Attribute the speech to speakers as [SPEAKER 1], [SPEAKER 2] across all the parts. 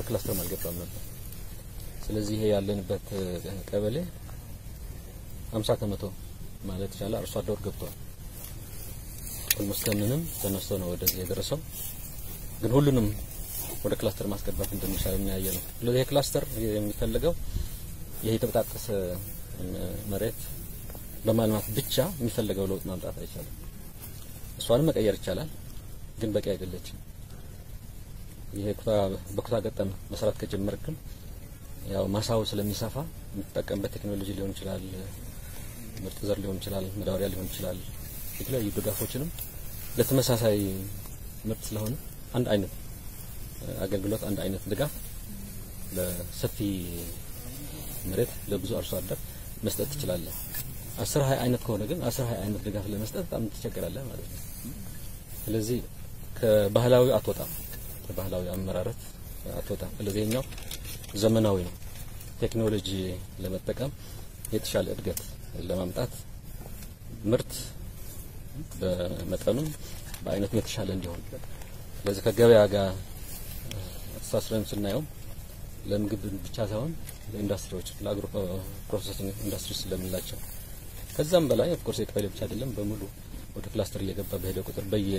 [SPEAKER 1] ክላስተርም አልገባም ነበር። ስለዚህ ይሄ ያለንበት ቀበሌ 50 ከመቶ ማለት ይቻላል አርሶ አደር ገብቷል። ኦልሞስት ከምንም ተነስቶ ነው ወደዚህ የደረሰው። ግን ሁሉንም ወደ ክላስተር ማስገባት እንደሚቻል የሚያየ ነው። ስለዚህ ይሄ ክላስተር የሚፈልገው ይሄ የተበጣጠሰ መሬት በማልማት ብቻ የሚፈልገው ለውጥ ማምጣት አይቻልም። እሷንም መቀየር ይቻላል፣ ግን በቂ አይደለችም። ይሄ ኩታ በኩታ ገጠም መስራት ከጀመርክ ግን ያው ማሳው ስለሚሰፋ የምትጠቀምበት ቴክኖሎጂ ሊሆን ይችላል፣ ምርጥ ዘር ሊሆን ይችላል፣ መዳበሪያ ሊሆን ይችላል። የተለያዩ ድጋፎችንም ለተመሳሳይ ምርት ስለሆነ አንድ አይነት አገልግሎት አንድ አይነት ድጋፍ ለሰፊ መሬት ለብዙ አርሶ አደር መስጠት ትችላለህ። አስር ሀያ አይነት ከሆነ ግን አስር ሀያ አይነት ድጋፍ ለመስጠት በጣም ትቸገራለህ ማለት ነው። ስለዚህ ከባህላዊ አትወጣም፣ ከባህላዊ አመራረት አትወጣም። ስለዚህ ኛው ዘመናዊ ነው። ቴክኖሎጂ ለመጠቀም የተሻለ እድገት ለማምጣት ምርት በመጠኑም በአይነቱም የተሻለ እንዲሆን ስለዚህ ከገበያ ጋር አስተሳስረን ስናየው ለምግብ ብቻ ሳይሆን ለኢንዱስትሪዎች ለአግሮ ፕሮሰሲንግ ኢንዱስትሪ ስለምንላቸው ከዛም በላይ ኦፍ ኮርስ የቀበሌ ብቻ አይደለም በሙሉ ወደ ክላስተር እየገባ በሄደ ቁጥር በየ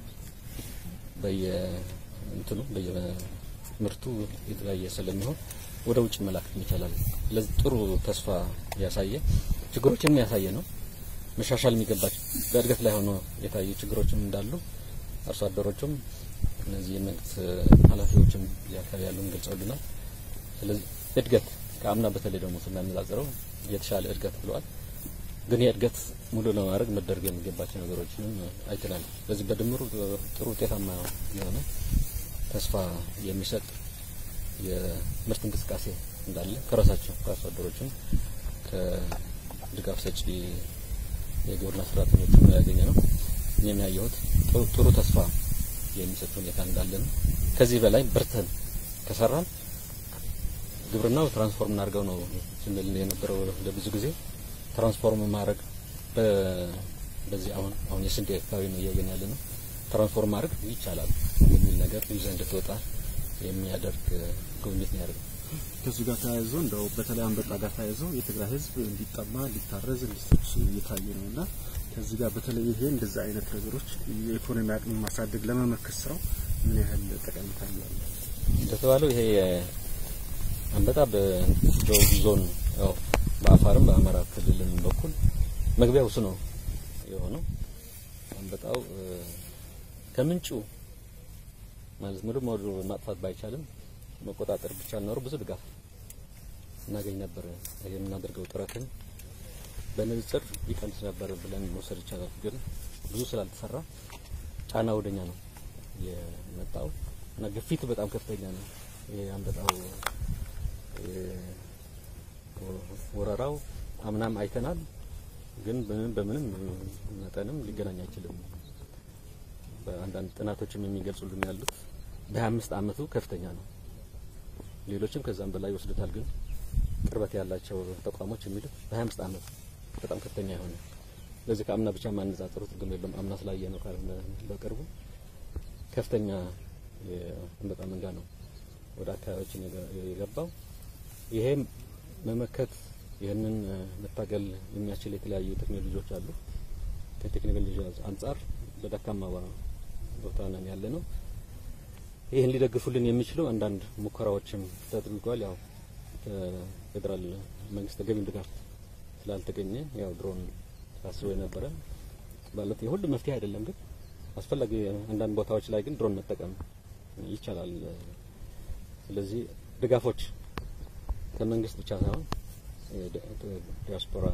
[SPEAKER 1] በየ እንትኑ በየ ምርቱ የተለያየ ስለሚሆን ወደ ውጭ መላክ ይቻላል። ለዚህ ጥሩ ተስፋ ያሳየ ችግሮችንም ያሳየ ነው። መሻሻል የሚገባቸው በእድገት ላይ ሆኖ የታዩ ችግሮችም እንዳሉ አርሶ አደሮችም እነዚህ የመንግስት ኃላፊዎችም እያካባቢ ያሉን ገልጸውልናል። ስለዚህ እድገት ከአምና በተለይ ደግሞ ስናነጻጽረው የተሻለ እድገት ብለዋል። ግን የእድገት ሙሉ ለማድረግ መደረግ የሚገባቸው ነገሮችንም አይተናል። በዚህ በድምሩ ጥሩ ውጤታማ የሆነ ተስፋ የሚሰጥ የምርት እንቅስቃሴ እንዳለ ከራሳቸው ከአርሶ አደሮችም ከድጋፍ ሰጪ የግብርና ሰራተኞች ነው ያገኘ ነው። እኔም ያየሁት ጥሩ ተስፋ የሚሰጥ ሁኔታ እንዳለ ነው። ከዚህ በላይ በርተን ከሰራን ግብርናው ትራንስፎርም እናድርገው ነው ስንል የነበረው ለብዙ ጊዜ ትራንስፎርም ማድረግ በዚህ አሁን አሁን የስንዴ አካባቢ ነው እያየን ያለ ነው። ትራንስፎርም ማድረግ ይቻላል የሚል ነገር ይዘህ እንድትወጣ የሚያደርግ ጉብኝት ነው ያደርገው።
[SPEAKER 2] ከዚህ ጋር ተያይዞ እንደው በተለይ አንበጣ ጋር ተያይዞ የትግራይ ሕዝብ እንዲጠማ ሊታረዝ እንዲሰጭ እየታየ ነው እና ከዚህ ጋር በተለይ ይሄ እንደዚህ አይነት ነገሮች የኢኮኖሚ አቅም ማሳደግ ለመመከት ስራው ምን ያህል ጠቀሜታ አለው?
[SPEAKER 1] እንደተባለው ይሄ አንበጣ በደቡብ ዞን ያው በአፋርም በአማራ ክልልም በኩል መግቢያው እሱ ነው የሆነው። አንበጣው ከምንጩ ማለት ሙሉ ሙሉ ማጥፋት ባይቻልም መቆጣጠር ብቻ ኖሮ ብዙ ድጋፍ እናገኝ ነበር። የምናደርገው ጥረትን በንጽጽር ይቀንስ ነበር ብለን መውሰድ ይቻላል። ግን ብዙ ስላልተሰራ ጫና ወደኛ ነው የመጣው እና ግፊቱ በጣም ከፍተኛ ነው። ይሄ አንበጣው ወረራው አምናም አይተናል። ግን በምንም መጠንም ሊገናኝ አይችልም። በአንዳንድ ጥናቶችም የሚገልጹልን ያሉት በሀያ አምስት አመቱ ከፍተኛ ነው። ሌሎችም ከዛም በላይ ይወስዱታል። ግን ቅርበት ያላቸው ተቋሞች የሚሉት በሀያ አምስት አመት በጣም ከፍተኛ የሆነ ለዚህ ከአምና ብቻ ማነጻጸሩ ትርጉም የለውም። አምና ስላየ ነው ካልሆነ በቅርቡ ከፍተኛ የአንበጣ መንጋ ነው ወደ አካባቢያችን የገባው። ይሄም መመከት ይህንን መታገል የሚያስችል የተለያዩ ቴክኖሎጂዎች አሉ። ከቴክኖሎጂ አንጻር በደካማ ቦታ ነን ያለ ነው። ይህን ሊደግፉልን የሚችሉ አንዳንድ ሙከራዎችም ተደርጓል። ያው ከፌዴራል መንግስት ተገቢውን ድጋፍ ስላልተገኘ ያው ድሮን ታስቦ የነበረ ማለት የሁሉ መፍትሄ አይደለም፣ ግን አስፈላጊ አንዳንድ ቦታዎች ላይ ግን ድሮን መጠቀም ይቻላል። ስለዚህ ድጋፎች ከመንግስት ብቻ ሳይሆን ዲያስፖራ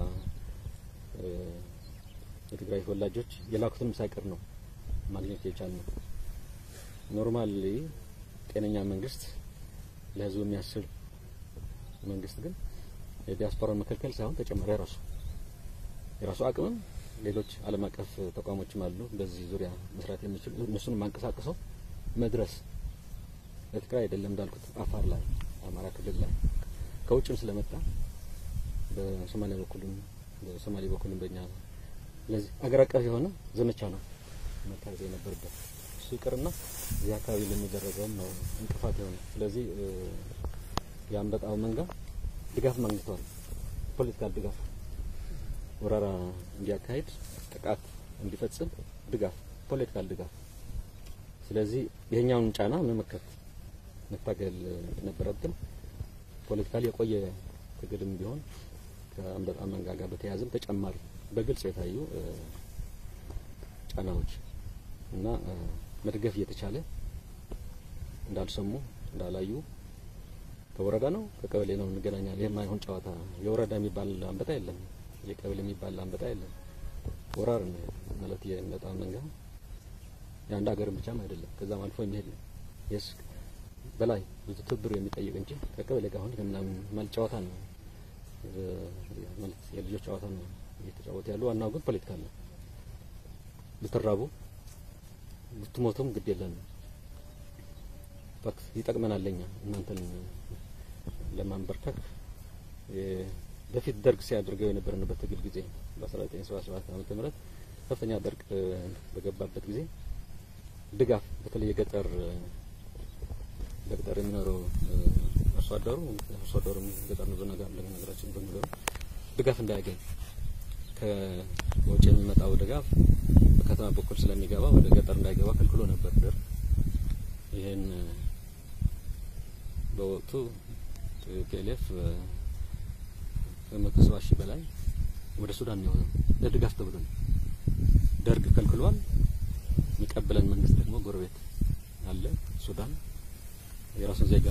[SPEAKER 1] የትግራይ ተወላጆች የላኩትንም ሳይቀር ነው ማግኘት የቻልነው። ኖርማሊ ጤነኛ መንግስት ለህዝቡ የሚያስብ መንግስት ግን የዲያስፖራ መከልከል ሳይሆን ተጨማሪ የራሱ የራሱ አቅምም ሌሎች ዓለም አቀፍ ተቋሞችም አሉ በዚህ ዙሪያ መስራት የሚችሉ እነሱን ማንቀሳቀሰው መድረስ ለትግራይ አይደለም እንዳልኩት አፋር ላይ አማራ ክልል ላይ ከውጭም ስለመጣ በሶማሊያ በኩልም በሶማሌ በኩልም በእኛ ስለዚህ አገር አቀፍ የሆነ ዘመቻ ነው መታገዝ የነበረበት። ይቅርና እዚህ አካባቢ ለሚደረገውም ነው እንቅፋት የሆነ። ስለዚህ የአንበጣው መንጋ ድጋፍ ማግኝተዋል። ፖለቲካል ድጋፍ ወረራ እንዲያካሂድ ጥቃት እንዲፈጽም ድጋፍ፣ ፖለቲካል ድጋፍ። ስለዚህ ይሄኛውን ጫና መመከት መታገል ነበረብን። ፖለቲካሊ የቆየ ትግልም ቢሆን ከአንበጣ መንጋ ጋር በተያያዘም ተጨማሪ በግልጽ የታዩ ጫናዎች እና መደገፍ እየተቻለ እንዳልሰሙ እንዳላዩ ከወረዳ ነው ከቀበሌ ነው እንገናኛለን። ይህ የማይሆን ጨዋታ የወረዳ የሚባል አንበጣ የለም፣ የቀበሌ የሚባል አንበጣ የለም። ወራር ነው ማለት የአንበጣ መንጋ የአንድ ሀገርን ብቻም አይደለም፣ ከዛም አልፎ የሚሄድ ነው። የስ በላይ ብዙ ትብብር የሚጠይቅ እንጂ ከቀበሌ ጋር አሁን ከምናምን ማለት ጨዋታ ነው ማለት የልጆች ጨዋታ ነው እየተጫወቱ ያሉ። ዋናው ግን ፖለቲካ ነው። ብትራቡ ብትሞቱም ግድ የለንም ይጠቅመናል ለኛ እናንተን ለማንበርከክ በፊት ደርግ ሲያደርገው የነበርንበት ትግል ጊዜ በ1977 ዓመተ ምህረት ከፍተኛ ደርግ በገባበት ጊዜ ድጋፍ በተለይ የገጠር በገጠር የሚኖረው አርሶ አደሩ አርሶ አደሩ ገጠር ነው በነገር ለነገራችን በሚኖሩ ድጋፍ እንዳያገኝ ከውጭ የሚመጣው ድጋፍ በከተማ በኩል ስለሚገባ ወደ ገጠር እንዳይገባ ከልክሎ ነበር ደርግ። ይሄን በወቅቱ ፒኤልኤፍ ከመቶ ሰባ ሺህ በላይ ወደ ሱዳን ነው ለድጋፍ ተብሎ ነው ደርግ ከልክሏል። የሚቀበለን መንግስት ደግሞ ጎረቤት አለ ሱዳን የራሱን ዜጋ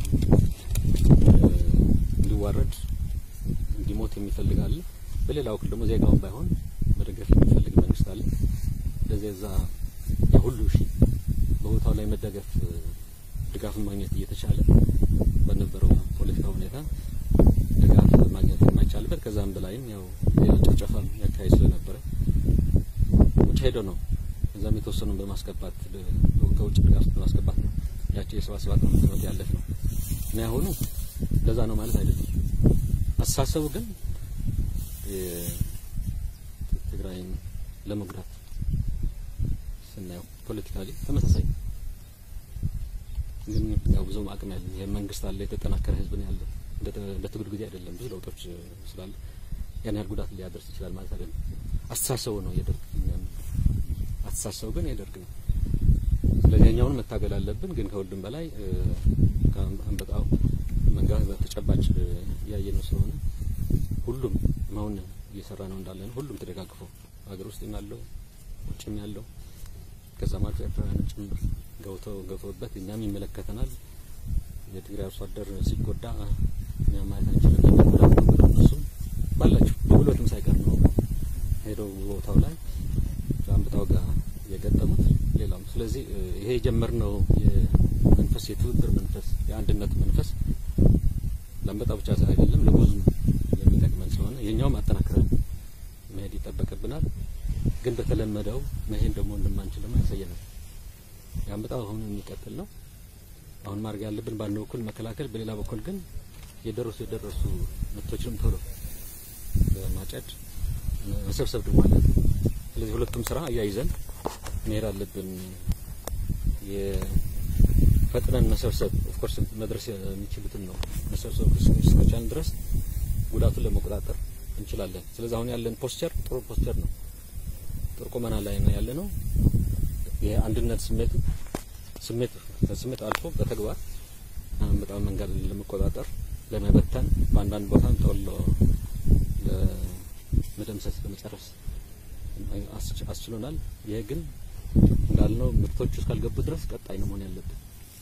[SPEAKER 1] እንዲዋረድ እንዲሞት የሚፈልግ አለ። በሌላ ወቅት ደግሞ ዜጋውን ባይሆን መደገፍ የሚፈልግ መንግስት አለ። ስለዚህ እዛ የሁሉ ሺ በቦታው ላይ መደገፍ ድጋፍን ማግኘት እየተቻለ በነበረው ፖለቲካ ሁኔታ ድጋፍ ማግኘት የማይቻልበት ከዛም በላይም ያው ሌላ ጭፍጨፋም ያካሂድ ስለነበረ ውጭ ሄዶ ነው እዛም የተወሰኑን በማስገባት ከውጭ ድጋፍ በማስገባት ነው ያቸው የሰባ ሰባት ዓመት ያለፍ ነው እና ያሁኑ እንደዛ ነው ማለት አይደለም። አስተሳሰቡ ግን ትግራይን ለመጉዳት ስናየው ፖለቲካሊ ተመሳሳይ ግን ያው ብዙም አቅም ያለ ይሄ መንግስት አለ፣ የተጠናከረ ህዝብ ነው ያለው። እንደ ትግሉ ጊዜ አይደለም፣ ብዙ ለውጦች ስላለ ያን ያህል ጉዳት ሊያደርስ ይችላል ማለት አይደለም። አስተሳሰቡ ነው የደርግ አስተሳሰቡ ግን የደርግ ነው። ስለዚህ እኛውን መታገል አለብን። ግን ከሁሉም በላይ አንበጣው መንጋ በተጨባጭ እያየ ነው ስለሆነ ሁሉም አሁን እየሰራ ነው እንዳለ ነው። ሁሉም ተደጋግፎ ሀገር ውስጥ ያለው ውጭም ያለው ከዛም አልፎ ኤርትራውያንም ጭምር ገብተው ገብተውበት እኛም ይመለከተናል። የትግራይ አርሶ አደር ሲጎዳ እኛም ማየት አንችልም። ጉዳት ነው እነሱም ባላቸው በጉልበትም ሳይቀር ነው ሄደው ቦታው ላይ ከአንበጣው ጋር የገጠሙት ሌላም። ስለዚህ ይሄ የጀመርነው የመንፈስ የትብብር መንፈስ የአንድነት መንፈስ ለአንበጣ ብቻ አይደለም ለብዙም የሚጠቅመን ስለሆነ የኛውም አጠናክረን መሄድ ይጠበቅብናል። ግን በተለመደው መሄድ ደግሞ እንደማንችል ያሳየናል። የአንበጣው አሁን የሚቀጥል ነው። አሁን ማድረግ ያለብን በአንድ በኩል መከላከል፣ በሌላ በኩል ግን የደረሱ የደረሱ ምርቶችንም ቶሎ በማጨድ መሰብሰብ ደግሞ አለ። ስለዚህ ሁለቱም ስራ አያይዘን መሄድ አለብን። የፈጥነን መሰብሰብ ኦፍኮርስ መድረስ የሚችሉትን ነው መሰብሰብ እስከቻልን ድረስ ጉዳቱን ለመቆጣጠር እንችላለን። ስለዚህ አሁን ያለን ፖስቸር ጥሩ ፖስቸር ነው። ጥሩ ቁመና ላይ ነው ያለ ነው። የአንድነት ስሜቱ ስሜት ከስሜት አልፎ በተግባር በጣም መንገድ ለመቆጣጠር ለመበተን በአንዳንድ ቦታም ጠሎ ለመደምሰስ ለመጨረስ አስችሎናል። ይሄ ግን እንዳልነው ምርቶቹ እስካልገቡ ድረስ ቀጣይ ነው መሆን ያለብን።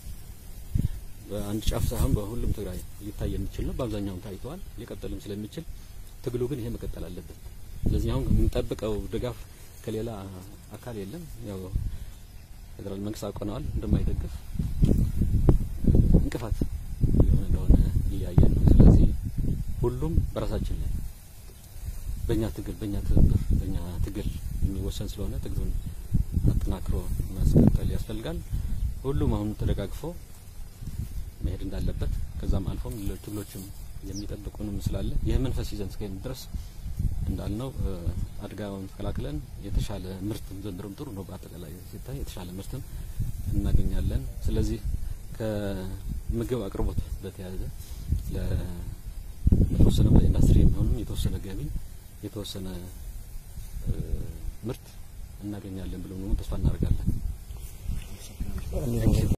[SPEAKER 1] በአንድ ጫፍ ሳይሆን በሁሉም ትግራይ ሊታይ የሚችል ነው። በአብዛኛውም ታይተዋል። ሊቀጥልም ስለሚችል ትግሉ ግን ይሄ መቀጠል አለበት። ስለዚህ አሁን የምንጠብቀው ድጋፍ ከሌላ አካል የለም። ያው ፌዴራል መንግስት አውቀነዋል እንደማይደግፍ እንቅፋት የሆነ እንደሆነ እያየን ነው። ስለዚህ ሁሉም በራሳችን ላይ በእኛ ትግል በእኛ ትብብር በእኛ ትግል የሚወሰን ስለሆነ ትግሉን አጠናክሮ ማስቀጠል ያስፈልጋል። ሁሉም አሁን ተደጋግፎ መሄድ እንዳለበት ከዛም አልፎም ሌሎች ትግሎችም የሚጠብቁንም ስላለ ይህ መንፈስ ይዘን እስከሄድን ድረስ እንዳልነው አደጋውን ተከላክለን የተሻለ ምርትም ዘንድሮም ጥሩ ነው። በአጠቃላይ ሲታይ የተሻለ ምርትም እናገኛለን። ስለዚህ ከምግብ አቅርቦት በተያያዘ ለተወሰነ ለኢንዱስትሪ የሚሆንም የተወሰነ ገቢ የተወሰነ ምርት እናገኛለን ብለን ደግሞ ተስፋ እናደርጋለን።